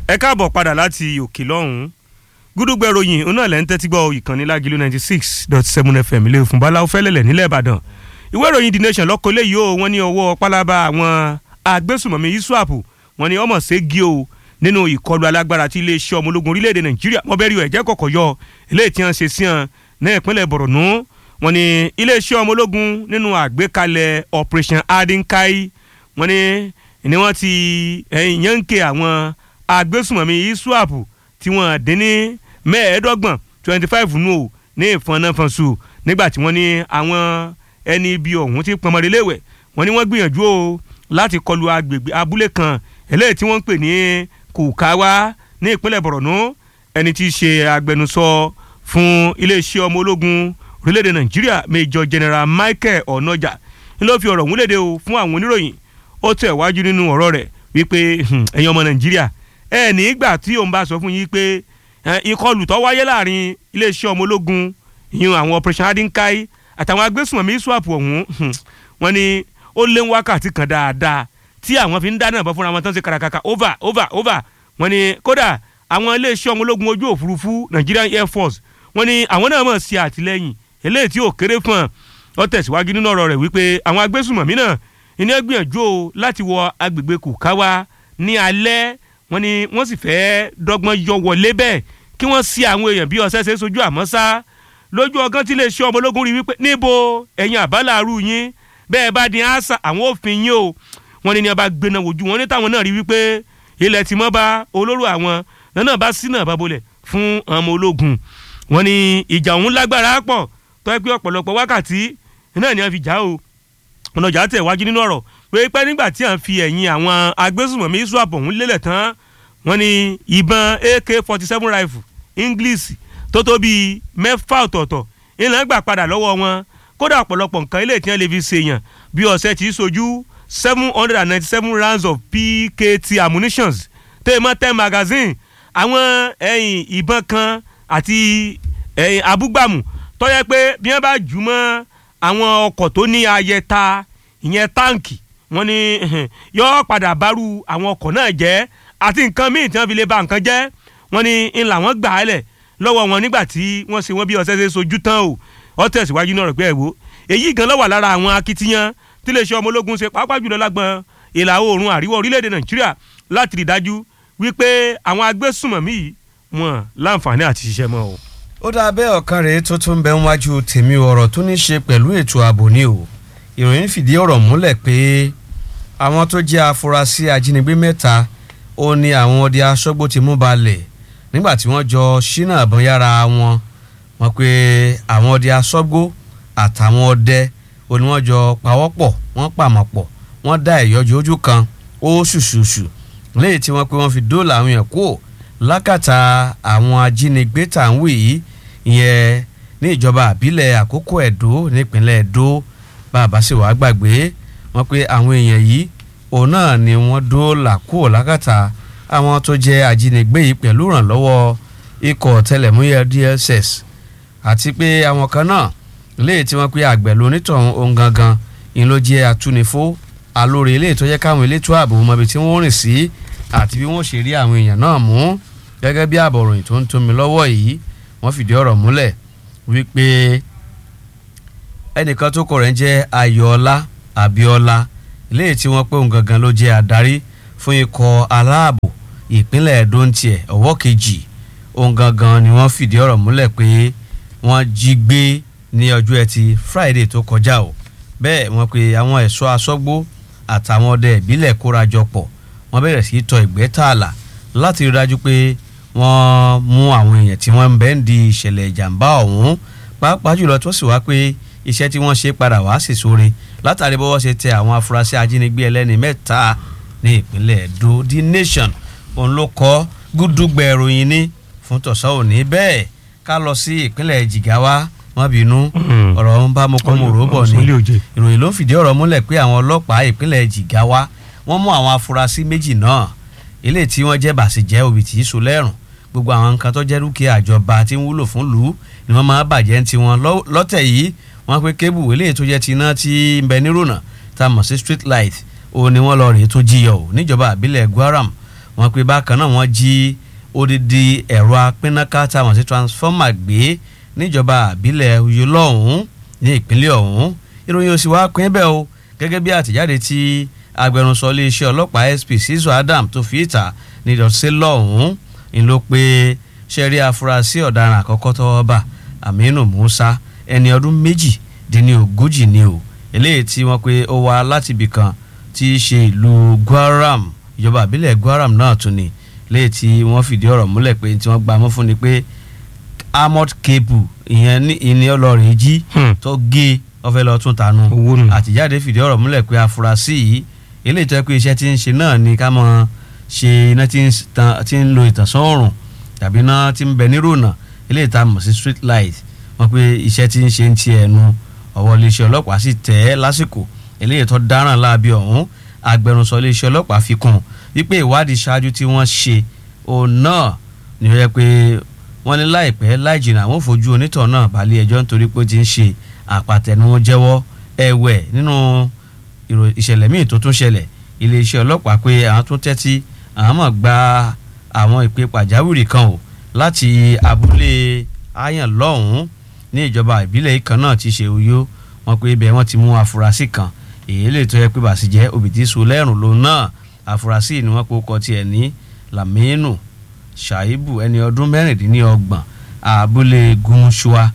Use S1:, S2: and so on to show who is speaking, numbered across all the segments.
S1: ẹ káàbọ̀ padà láti òkè lọ́hùn-ún gúdúgbẹ́ ròyìn òun náà lẹ́ ń tẹ́tí gbọ́ ìkànnì lágìlú ninety six dot seven fm ilé ìfún báláwo fẹ́lẹ́lẹ̀ nílẹ̀ ìbàdàn ìwé ìròyìn the nation lọ́kọ́ léyìí o wọ́n ní ọwọ́ pálábá àwọn agbésùmọ̀mí iswap wọ́n ní ọmọ ségi o nínú ìkọlù alágbára tí iléeṣẹ́ ọmọ ológun orílẹ̀-èdè nàìjíríà wọ́n bẹ́ẹ̀ rí ẹ̀jẹ̀ kọ̀kọ̀ yọ eléyìí tí wọ́n ṣe sí hàn ní ìpínlẹ̀ borno wọ́n ní iléeṣẹ́ ọmọ ológun nínú àgbékalẹ̀ operation adinkai wọ́n ní ni wọ́n ti yànké àwọn agbésùmọ̀mí iswap tí wọ́n dín ní mẹ́ẹ̀ẹ́dọ́gbọ̀n twenty five nù ó ní ìfọ̀nàfọ̀nsù nígbà tí wọ́n ní àwọn ẹni ibi ọ̀hún ti pọnmọ́rẹ́lẹ́wẹ̀ wọ́n ní wọ́n gbìyànjú o láti kọlu agbègbè abúlé kan eléyìí tí wọ́n ń pè ní kùkáwá ní ìpínlẹ̀ borno ẹni tí í ṣe agbẹnusọ fún iléeṣẹ́ ọmọ ológun orílẹ̀-èdè nàìjíríà major general michael onoja ni ló fi ọ̀rọ̀ ọ̀hún léde o fún àwọn oníròyìn ó tẹ̀ wájú nínú ọ̀rọ̀ rẹ̀ wípé ẹ̀yin ọmọ nàìjíríà ẹ̀ nígbà tí òun bá sọ fún yín pé ìkọlù tó wáyé láàrin iléeṣẹ́ ọmọ ológun ìyún àwọn operation adinkai àtàwọn agbésùnmọ̀mí swap ọ̀hún wọ́n ní ó lé wákàtí kan dáadáa tí àwọn fi ń dáná ìbọn fúnra wọn tán ṣe kàràkàkà over over over wọ́n ní kódà àwọn iléeṣẹ́ ọmọ ológun ojú òfurufú Nigerian Air Force wọ́n ní àwọn náà mọ̀ sí àtìlẹ́yìn eléyìí tí ò kéré fún ọ ọ tẹ̀síwájú nínú ọ̀rọ̀ rẹ̀ wípé àwọn agbésùnmọ̀mí náà ìní gbìyànjú o láti wọ agbègbè kùkáwá ní alẹ́ wọ́n ní wọ́n sì fẹ́ẹ́ dọ́gbọ́n yọ wọlé bẹ́ẹ̀ kí wọ́n sí àwọn èèyàn bí ọ̀sẹ̀ ṣe sojú àmọ́ sá lójú ọgán tí iléeṣẹ́ ọmọ ológun rí wípé níbo ẹ̀yin àbálàrú yín bẹ́ẹ̀ bá di àṣà àwọn òfin yín o wọ́n ní ní ọba gbéná wojú wọn ní táwọn náà rí wípé ilẹ̀ tí mọ́ bá olóró àwọn náà bá sí náà bá bolẹ̀ fún ọmọ ológun wọ́n ní ìjà òun lágbára pọ̀ tó ẹ pé ọ̀pọ̀lọpọ̀ wákàtí náà ni wọ́n fi jà o ọ̀nà ìjà tẹ̀ wájú nínú ọ̀rọ̀ pé pẹ́ nígbà tí à ń fi ẹ̀yìn àwọn agbésùmọ̀mí swap ọ̀hún lélẹ̀ tán wọ́n ní ìbọn ak forty seven rifle english tó tó bíi mẹ́fà ọ̀tọ̀ọ̀tọ̀ ìlànà gbà padà lọ́wọ́ wọn kódà ọ̀pọ̀lọpọ̀ nǹkan ilé tí wọ́n lè fi ṣèyàn bí ọ̀sẹ̀ tí í sojú seven hundred and ninety seven rounds of pkt ammunitions tẹ́ẹ̀mọ́ ten magazine àwọn ẹ̀yìn ìbọn kan àti ẹ̀yìn abúgbàmù tó yẹ pé bí wọ́n bá jù mọ́ àwọn ọkọ̀ tó ní ayẹta ìyẹn táǹkì wọ́n ní yọ padà bárú àwọn ọkọ̀ náà jẹ́ àti nǹkan míì tí wọ́n fi lè ba nǹkan jẹ́ wọ́n ní ń là wọ́n gbà á lẹ̀ lọ́wọ́ wọn nígbà tí wọ́n ṣe wọ́n bí ọ̀sẹ̀ ṣe sojú tán o ọ tẹ̀síwájú náà rẹ̀ pé ẹ̀ wò èyí gan ló wà lára àwọn akitiyan tí iléeṣẹ́ ọmọ ológun ṣe pàápàá jùlọ lágbọn ìlà oòrùn àríwá orílẹ̀-èdè nàìjíríà láti rí dájú wípé àwọn agbésùmọ̀mí yìí wọn láǹfààní àti ṣiṣẹ́ mọ́ o.
S2: ó dáa bẹ́ẹ̀ ọ̀kan rèé tó tún bẹ ń wájú tèmi ọ̀rọ̀ tó ní ṣe pẹ̀lú ètò ààbò ni o ìròyìn fìdí ọ̀rọ̀ múlẹ̀ pé àwọn tó jẹ́ afurasí ajínigbé mẹ́ta ó ní àwọn ọdẹ aṣọ́gbó ti mú balẹ̀ nígbà tí wọ́n jọ ṣínà àbọ̀n yára wọn wọ́n pé àwọn ọdẹ aṣọ́gbó àtàwọn ọdẹ ó ní wọ́n jọ pawọ́pọ̀ wọ́n pàmọ̀ pọ̀ wọ́n dá ìyọjú ojú kan ó ṣùṣùṣù léyìí tí wọ́n pé wọ́n fi dóòlà àwọn yẹn kúò lákàtà àwọn ajínigbé tà ń wì yìí ìyẹn ní ìjọba àbílẹ̀ àkókò ẹ̀dó nípínlẹ̀ ẹ̀dó bàbá sì wàá gbàgbé wọ́n pé àwọn èèyàn yìí òun náà ni wọ́n dóòlà kúò lákàtà àwọn tó jẹ́ ajínigbé yìí pẹ̀lú ìrànlọ́wọ́ ikọ̀ tẹlẹ̀múyẹ́ DSS àti pé àwọn kan náà léyìí tí wọ́n pé àgbẹ̀ lonítọ̀hún ohun gangan ìyẹn ló jẹ́ atúnifó alóore eléyìí tó jẹ́ káwọn elétò ààbò mọbi tí wọ́n rìn sí àti bí wọ́n ṣe rí àwọn èèyàn náà mú gẹ́gẹ́ bí àbọ̀ròyìn tó ń tómi lọ́wọ́ yìí wọ́n fìdí ọ̀rọ̀ múlẹ̀ wípé ẹnìkan tó kọ rẹ̀ ń jẹ́ ayọ̀ọ́lá abíọ́lá eléyìí tí wọ́n pé òun gangan ló jẹ́ adarí fún ikọ̀ aláàbò ìpínlẹ̀ Ẹdó ń tiẹ̀ ọwọ́ kejì òun gangan ni wọ́n fìdí ọ̀rọ̀ múlẹ̀ pé wọ́n jí gbé ní ọjọ́ ẹtì Friday tó kọjá o bẹ́ẹ̀ wọ́n pe àwọn ẹ̀ṣọ́ aṣọ́gbó àtàwọn ọdẹ ìbílẹ̀ kórajọ pọ̀ wọ́n bẹ̀rẹ̀ sí í tọ ìgbẹ́ tààlà láti rí dájú pé wọ́n mú àwọn èèyàn tí wọ́n ń bẹ́ ń di ìṣẹ̀lẹ̀ ìjàmbá ọ̀hún pàápàá jùlọ tó sì wá pé iṣẹ́ tí wọ́n ṣe padà wá sì sóore látàrí bọ́wọ́ ṣe tẹ àwọn afurasí ajínigbé ẹlẹ́ni mẹ́ta ní ìpínlẹ̀ Ẹdó The Nation òun ló kọ́ gúdúgbẹ̀ ìròyìn ní fún tọ̀sán òní bẹ́ẹ̀ ká lọ sí ìpínlẹ̀ Jìgáwá má bínú ọ̀rọ̀ ń bá mo kọ́ mo rò bọ̀ ni ìròyìn ló ń fìdí ọ̀rọ̀ múlẹ̀ pé àwọn ọlọ́pàá ìpínlẹ̀ Jìgáwá wọ́n mú àwọn afurasí méjì náà eléyìí tí wọ́n jẹ́ bàṣẹ̀jẹ́ òbí tí í so lẹ́rùn gbogbo àwọn nǹkan tó jẹ́ dúkìá àjọba tí ń wúlò fún lù ú ni wọ́n máa bàjẹ́ ń tiwọn lọ́tẹ̀ yìí wọ́n pe kébù eléyìí tó jẹ́ ti iná tí ń bẹ nírònà tá a mọ̀ sí street light òun ni wọ́n lọ rèé tó jíyọ̀ ò níjọba àbílẹ̀ Gwaram wọ́n pe bákan náà wọ́n jí odidi ẹ̀rọ apínnáká táwọn sí transformer gbé níjọba àbílẹ̀ Uyo lọ́hùn-ún ní ìpínlẹ̀ ọ̀hún ìròyìn òsì wá pín bẹ́ẹ̀ o gẹ́gẹ́ bí àtẹ̀jáde tí agbẹnusọ iléeṣẹ́ ọlọ́pàá SP Sizo Adam tó fi ìta ní ìdọ̀tí lọ́hùn-ún ń ló pé ṣẹ́rí afurasí ọ̀daràn àkọ́kọ́ tọ́wọ́ bà Aminu Musa ẹni ọdún méjì dín ní ogójì ni o eléyìí tí wọ́n pe ó wá láti ibì kan tí í ṣe ìlú Gwaram ìjọba àbílẹ̀ Gwaram náà tún ni léyìí tí wọ́n fìdí ọ̀rọ̀ múlẹ̀ pé tí wọ́n gbà mọ́ fún ni pé armored cable ìyẹn ní ìní ọlọ́rin jí
S1: Hmm.
S2: tó gé ọfẹ́ lọ tún tanu
S1: owó nù.
S2: àtìjáde fìdí ọ̀rọ̀ múlẹ̀ pé afurasí yìí eléyìí tó yẹ pé iṣẹ́ tí ń ṣe náà ni ká mọ̀ ṣe iná tí ń s- tan- tí ń lo ìtànsán òòrùn tàbí iná tí ń bẹ nírònà eléyìí tá a mọ̀ sí street light wọ́n pé iṣẹ́ tí ń ṣe ń ti ẹnu ọwọ́ iléeṣẹ́ ọlọ́pàá sì tẹ̀ ẹ́ lásìkò eléyìí tó dáràn láabi ọ̀hún agbẹnusọ iléeṣẹ́ ọlọ́pàá fi kún un wípé ìwádìí ṣáájú tí wọ́n ṣe òun náà ni ó yẹ pé wọ́n ní láìpẹ́ láì jìnnà àwọn ò fojú onítọ̀ náà balẹ̀ ẹjọ́ nítorí pé ó ti ń ṣe àpàtẹnuwọ́n jẹ́wọ́ ẹ̀wẹ̀ nínú ìrò- ìṣẹ̀lẹ̀ míì tó tún ṣẹlẹ̀ iléeṣẹ́ ọlọ́pàá pé àwọn tún tẹ́tí àwọn mọ̀ gba àwọn ìpè pàjáwìrì kan o láti abúlé ayan lọ́hùn-ún ní ìjọba ìbílẹ̀ kan náà ti ṣe Uyo wọn pé ibẹ̀ wọ́n ti mú afurasí kan èyí lè tó yẹ pé bàṣìjẹ́ òbítí so lẹ́rùn lòun náà afurasí ni wọ́n kó kọ tiẹ̀ ní Laminu Shaibu ẹni ọdún mẹ́rìndínlọ́gbọ̀n abúlé Gumushua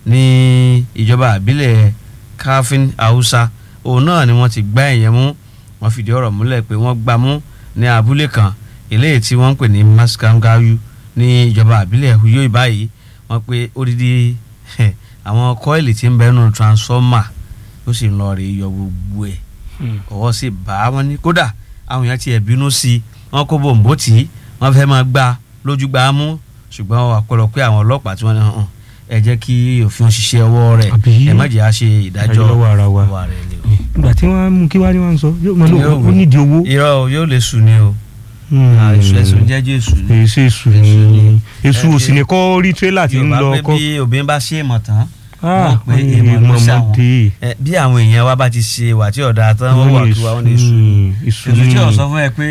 S2: ní ìjọba ìbílẹ̀ Kafin Hausa òun náà ni wọ́n ti gbá ẹ̀yẹ mú wọ́n fìdí ọ̀rọ̀ múlẹ̀ pé wọ́n gbá mú ní abúlé kan eléyìí tí wọ́n ń pè ní Maskangayu ní ìjọba ìbílẹ̀ Uyo ìbáyìí wọ́n pé odidi àwọn kọ́ìlì tí ń bẹ́nu transformer ó sì ń lọ rè yọ gbogbo ẹ̀
S1: Hmm.
S2: ọwọ́ sì bá wọn ní kódà àwọn èèyàn tiẹ̀ bínú sí i wọ́n kó bòǹbò tì í wọ́n fẹ́ máa gbá lójú gbá mú ṣùgbọ́n àpẹẹrẹ pé àwọn ọlọ́pàá tí wọ́n ní hàn ẹ jẹ́ kí òfin ṣiṣẹ́ ọwọ́ rẹ̀
S1: Àbí?
S2: ẹ má jẹ́ à ṣe ìdájọ́
S1: Ìdájọ́ lọ́wọ́ ara wa.
S2: ọwọ́ rẹ̀ ni o.
S1: ìgbà tí wọ́n á mú kí wá ní wọ́n sọ yóò mọ
S2: Kí ni
S1: lóò
S2: yóò
S1: ó
S2: wí?
S1: nídìí owó.
S2: irọ́ o yóò lè sùn ni o àìsùn ẹ̀sùn jẹ́jẹ́ èṣù ni.
S1: èsì èsù
S2: Èṣù
S1: ni
S2: ni.
S1: èsù
S2: Ẹ
S1: òsì
S2: ṣe-
S1: ni kọ́ rí tírélà tí ń
S2: Yorùbá
S1: lọ
S2: pé
S1: kọ́.
S2: bí obìnrin bá ṣe é mọ̀ tán
S1: Ah,
S2: wọ́n pé èèmọ̀ ló ṣàwọn
S1: ọmọdé.
S2: Ẹ, bí àwọn èèyàn wa bá ti ṣe wà tí ọ̀dà tán wọ́n wà kí wa wọ́n ní èṣù ni.
S1: èsù
S2: èṣù tí ò
S1: ni
S2: sọ fún ẹ pé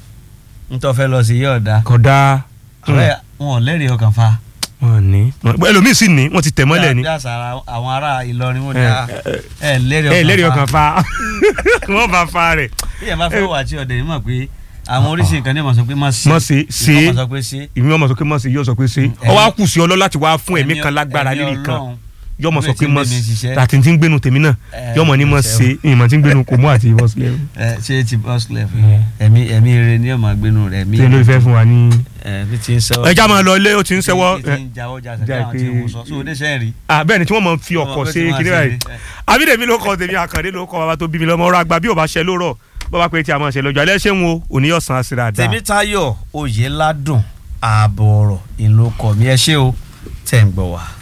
S2: ń tọ́ fẹ́ lọ sí yí ọ̀dà
S1: kódà
S2: ọ̀rẹ́ wọn ò lẹ́rìí ọkàn fa.
S1: wọn ní ẹlòmíì sì ní wọn ti tẹ̀ mọ́lẹ̀ ni
S2: bí àṣà ara- àwọn ará Ìlọrin wọn ni
S1: Ẹ,
S2: "Ah, ẹ lẹ́rìí
S1: ẹ lẹ́rìí ọkàn
S2: ọkàn fa.
S1: fa wọ́n bá fa rẹ̀
S2: bí ẹ bá fẹ́ wà tí ọ̀dẹ̀ yìí mọ̀ pé àwọn oríṣi nǹkan ní ìmọ̀ sọ pé má ṣe
S1: Má ṣe, ṣe.
S2: ìmọ̀ sọ pé ṣe.
S1: ìmí ọmọ sọ pé mọ̀ sí yóò sọ pé ṣe
S2: Mm,
S1: ọ wá kù sí ọlọ́ láti wá fún ẹ̀mí kan lágbára
S2: ẹ̀mí
S1: lílì kan
S2: Ọlọ́run.
S1: yóò mọ̀ sọ
S2: Ìwé
S1: pé
S2: tí ń
S1: mọ̀
S2: gbé mi
S1: sí
S2: ṣiṣẹ́.
S1: àti tí ń gbénu tèmi náà
S2: Ẹ,
S1: yóò mọ̀ ní mọ̀
S2: ṣe
S1: ṣe ìmọ̀ tí ń gbénu kò mú àti ìbọn sílẹ̀
S2: ẹ ṣé ti bus clef ẹ̀mí ẹ̀mí rere ní ọmọ gbénu rẹ̀ ẹ̀mí
S1: tí ló fẹ́ fún wa ní.
S2: ẹ bí ti ń sẹ́wọ́.
S1: ẹja máa lọ ilé ó ti ń sẹ́wọ́
S2: bí ti ń jáwọ́ jà
S1: já
S2: sẹ́wọ́ àwọn tí
S1: pé-
S2: wọ́n sọ sóò déṣẹ́ rí.
S1: Ah, bẹ́ẹ̀ ni tí wọ́n mọ̀ fi ọkọ̀
S2: Ọmọ pé
S1: ṣe
S2: tí wọ́n
S1: kíní
S2: ṣe
S1: báyìí
S2: ní, ẹ,
S1: àbídèmí ló kọ tèmi àkàndé ló kọ bàbá tó bí mi lọ́mọ ọ̀rọ̀ àgbà bí ò bá ṣe lórọ̀ bàbá pé tí a máa ṣe lọ́jọ́ alẹ́ ṣé ń wo òníyọ̀sán àṣírí àdá.
S2: Tèmítáyọ̀ Oyèládùn ààbọ̀ ọ̀rọ̀ ìlú kọ̀ mí ẹ ṣé o tẹ̀ ń gbọ́ wá.